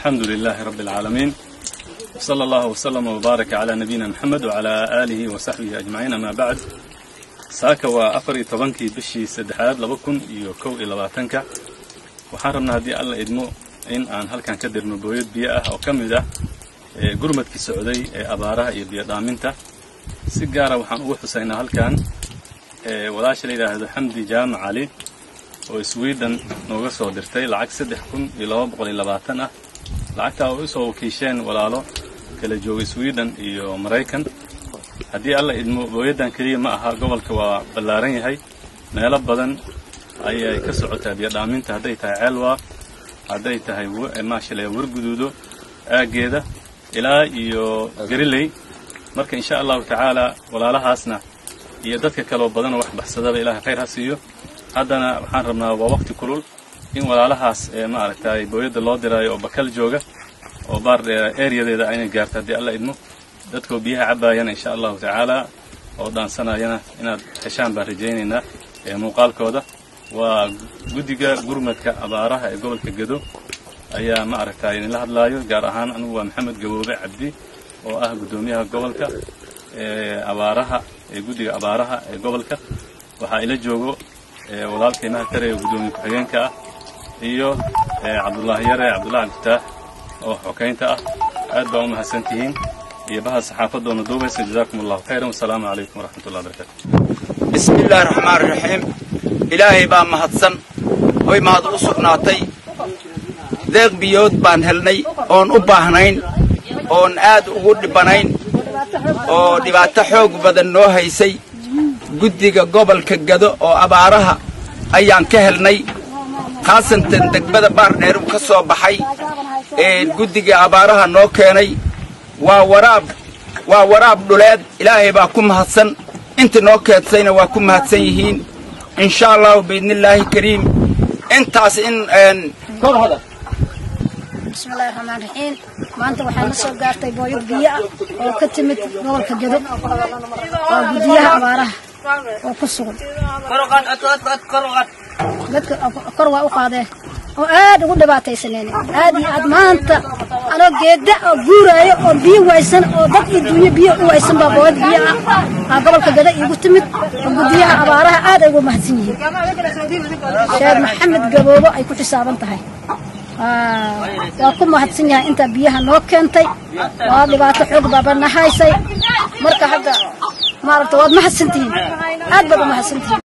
الحمد لله رب العالمين وصلى الله وسلم وبارك على نبينا محمد وعلى آله وصحبه أجمعين أما بعد saaka waa afar iyo tobankii bishii saddexaad laba kun iyo kow iyo labaatanka waxaan rabnaa haddii alla idmo in aan halkan ka dirno booyad biyo ah oo ka mid ah gurmadkii socday ee abaaraha iyo biyo dhaaminta si gaara waxaan ugu xusaynaa halkan walaasha la yidhaahdo xamdi jaamac cali oo sweden nooga soo dirtay lacag saddex kun iyo laba boqol iyo labaatan ah lacagtaa oo usoo wakiisheen walaalo kala jooga sweden iyo maraykan haddii alla idmo booyaddan keliya ma aha gobolka waa ballaaran yahay meelo badan ayay ka socotaa biyo dhaaminta hadday tahay ceelwa hadday tahay maashale warguduudo aaggeeda ilaa iyo gariley marka insha allahu tacaala walaalahaasna iyo dadka kaloo badanoo wax baxsadaba ilahay khayr ha siiyo haddana waxaan rabnaa waa waqti kulul in walaalahaas ee maaragtay booyadda loo diraayo oo bakal jooga oo baar ereyadeeda aynay gaarto haddii alla idmo dadkoo biyaha cabbaayana insha allahu tacaala oo dhaansanayana inaad heshaan baan rajaynaynaa ee muuqaalkooda waa guddiga gurmadka abaaraha ee gobolka gedo ayaa ma aragtay idinla hadlaayo gaar ahaan anigu waa maxamed gaboobe cabdi oo ah guddoomiyaha gobolka ee abaaraha ee guddiga abaaraha ee gobolka waxaa ila joogo walaalkay mahadtare ee guddoomiye ku-xigeenka ah iyo cabdullaahi yare cabdullahi alfataax oo xokaynta ah aad baa u mahadsan tihiin iyo baha saxaafadoona duubaysa jazaakum allahu khayran wasalaamu calaykum waraxmat ullahi barakatu bismi illaahi raxmaan raxiim ilaahay baa mahadsan hoy mahad u sugnaatay deeq biyood baan helnay oon u baahnayn oon aad ugu dhibanayn oo dhibaato xoog badan noo haysay guddiga gobolka gado oo abaaraha ayaan ka helnay khaasatan degmada baardheer uu ka soo baxay ee guddiga abaaraha noo keenay waa waraab waa waraab dhuleed ilaahay baa ku mahadsan inta noo keedsayna waa ku mahadsan yihiin insha allahu biidnillaahi kariim intaas in bismillahi raxmaan raxiim maanta waxaa na soo gaartay booyad biyo ah oo ka timid gobolka gedo waa guddiyaha abaaraha oo ku sugan dadka kor waa u qaadeen oo aad ugu dhibaataysaneen aad iyo aad maanta anoo geeda oo guuraayo oo biyo waysan oo dad iyo dunyo biyo u waysan baa booyad biyo ah aa gobolka gada iigu timid oo guddiyaha abaaraha aad ay ugu mahadsan yihiin sheekh maxamed gaboobo ay ku xisaaban tahay waa ku mahadsan yahay intaa biyaha noo keentay waa dhibaato xoog baabana haysay marka hadda maaragta waad mahadsantihiin aad baad u mahadsantihiin